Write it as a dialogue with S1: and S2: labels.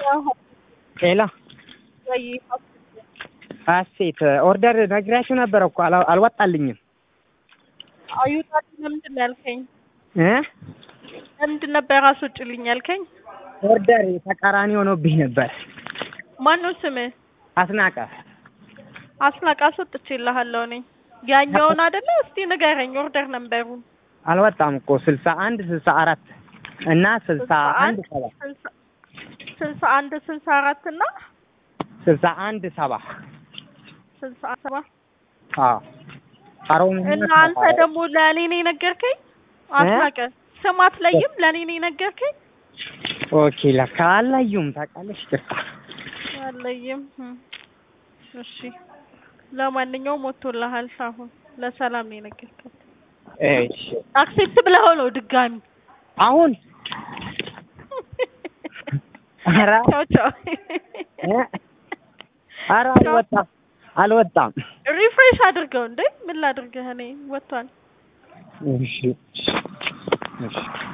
S1: ሄሎ ሀሴት ኦርደር ነግሬያችሁ ነበረ እኮ አላ- አልወጣልኝም
S2: አዩታል ለምንድን ነው ያልከኝ?
S1: እ
S2: ለምንድን ነበር አስወጭልኝ ያልከኝ?
S1: ኦርደር ተቃራኒ ሆኖብኝ ነበር።
S2: ማነው ስምህ?
S1: አስናቀ
S2: አስናቅ አስወጥቼልሃለሁ እኔ ያኛውን አይደለ? እስቲ ንገረኝ ኦርደር ነምበሩን።
S1: አልወጣም እኮ ስልሳ አንድ ስልሳ አራት እና ስልሳ አንድ ሰባ
S2: ስልሳ- ስልሳ አንድ ስልሳ አራት እና
S1: ስልሳ አንድ ሰባ
S2: ስልሳ ሰባ
S1: አዎ አሮም
S2: እና አንተ ደግሞ ለእኔ ነው የነገርከኝ? አስናቀ ስም አትለይም? ለእኔ ነው የነገርከኝ?
S1: ኦኬ ለካ አላዩም ታውቃለሽ ጭርታ
S2: አለይም። እሺ ለማንኛውም ወጥቶልሃል። አሁን ለሰላም ነው የነገርከኝ።
S1: እሺ
S2: አክሴፕት ብለኸው ነው ድጋሚ?
S1: አሁን ኧረ
S2: ቻው ቻው።
S1: እ ኧረ አልወጣም አልወጣም
S2: ሪፍሬሽ አድርገው እንዴ! ምን ላድርግህ እኔ ወጥቷል።
S1: እሺ እሺ